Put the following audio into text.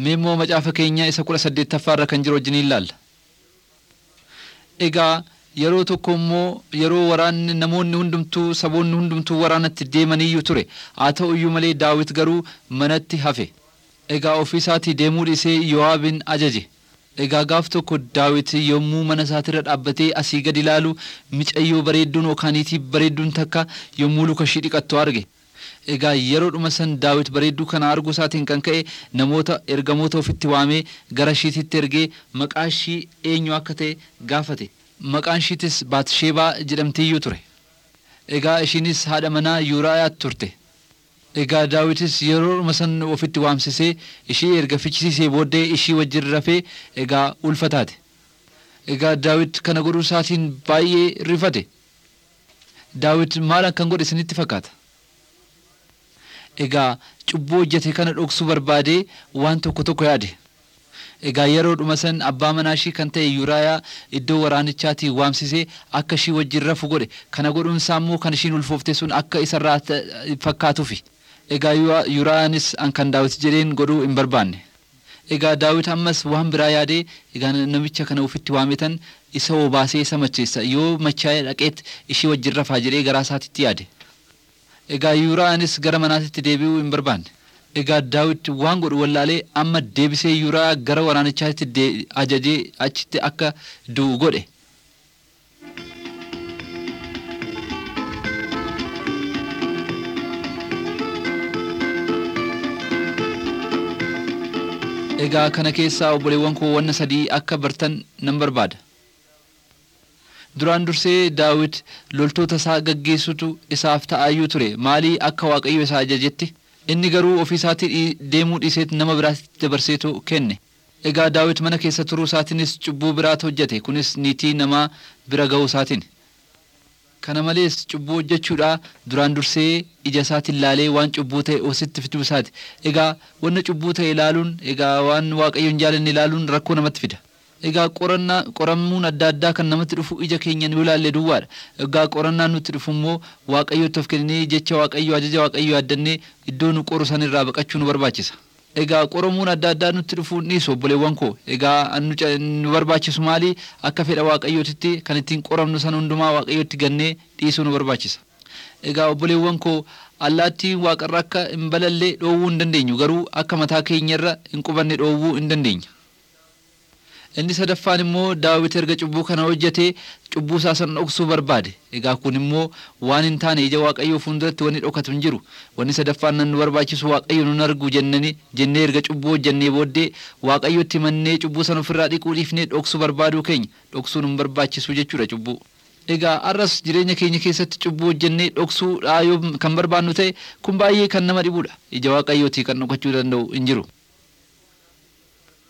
Mee immoo macaafa keenya isa kudha saddeettaffaa irra kan jiru wajjin ilaalla. Egaa yeroo tokko immoo yeroo waraanni namoonni hundumtuu saboonni hundumtuu waraanatti deemaniyyuu ture haa ta'u iyyuu malee daawit garuu manatti hafe egaa ofiisaatii deemuu dhiisee Yoo'aabin ajaje egaa gaaf tokko daawit yommuu mana isaatirra dhaabbatee asii gad ilaalu micayyoo bareedduun yookaaniitii bareedduun takka yommuu luka ishii dhiqattu arge egaa yeroodhuma san daawit bareedduu kana arguu isaatiin kan ka'e namoota ergamoota ofitti waamee gara ishiititti ergee maqaa ishii eenyu akka ta'e gaafate maqaan ishiitis baatsheebaa jedhamtiiyyuu ture egaa ishiinis haadha manaa yuuraayaat turte egaa daawitis yeroodhuma san ofitti waamsisee ishii erga fichisiisee booddee ishii wajjin rafee egaa ulfataate egaa daawit kana godhuu isaatiin baay'ee rifate daawit maal akkan godhe isinitti fakkaata egaa cubbuu hojjete kana dhoksuu barbaadee waan tokko tokko yaade egaa yeroodhuma san abbaa manaa ishii kan ta'e yuuraayaa iddoo waraanichaatii waamsisee akka ishii wajjin rafu godhe kana godhuun isaa immoo kan ishiin ulfoofte sun akka isarraa fakkaatuufi egaa yuuraayaanis an kan daawit jedheen godhuu hin barbaanne egaa daawit ammas waan biraa yaadee egaa namicha kana ofitti waametan isa obaasee isa macheessa yoo machaa'ee dhaqeet ishii wajjin rafaa jedhee garaa isaatitti yaade egaa yuuraayaanis gara manaatitti deebi'uu hin barbaanne egaa daawit waan godhu wallaalee amma deebisee yuuraa gara waraanichaatti ajajee achitti akka du'u godhe egaa kana keessaa obboleewwan koo wanna sadii akka bartan nan barbaada duraan dursee daawit loltoota isaa gaggeessutu isaaf ta'aayyuu ture maalii akka waaqayyo isaa ajajetti inni garuu ofiisaatii deemuu dhiiseet nama biraatti dabarseetu kenne egaa daawit mana keessa turuu isaatiinis cubbuu biraatu hojjete kunis niitii namaa bira ga'uu isaatiin kana malees cubbuu hojjechuudha duraan dursee ija isaatiin ilaalee waan cubbuu ta'e ositti fiduu isaati egaa wanna cubbuu ta'e ilaaluun egaa waan waaqayyo hin jaalanne ilaaluun rakkoo namatti fida egaa qorannaa qoramuun adda addaa kan namatti dhufu ija keenyaan yoo ilaalle duwwaadha egaa qorannaan nutti dhufu immoo waaqayyotti of kennee jecha waaqayyo ajaja waaqayyo yaaddannee iddoo nu qoru san irraa baqachuu nu barbaachisa egaa qoramuun adda addaa nutti dhufu dhiisu obboleewwan koo egaa nu barbaachisu maali akka fedha waaqayyootitti kan ittiin qoramnu san hundumaa waaqayyotti gannee dhiisuu nu barbaachisa egaa obboleewwan koo allaattii waaqarra akka hin balallee dhoowwuu hin dandeenyu garuu akka mataa keenyarra hin qubanne dhoowwuu hin dandeenya inni sadaffaan immoo daawit erga cubbuu kana hojjetee cubbuu isaa san dhoksuu barbaade egaa kun immoo waan hin taane ija waaqayyoo fuulduratti wanni dhokatu hin jiru wanni sadaffaan nan nu barbaachisu waaqayyo nun argu jennani jennee erga cubbuu hojjennee booddee waaqayyotti mannee cubbuu san ofirraa dhiquu dhiifnee dhoksuu barbaaduu keenya dhoksuu nun barbaachisu jechuudha cubbuu egaa arras jireenya keenya keessatti cubbuu hojjennee dhoksuu yoo kan barbaannu ta'e kun baay'ee kan nama dhibudha ija waaqayyootii kan dhokachuu danda'u hin jiru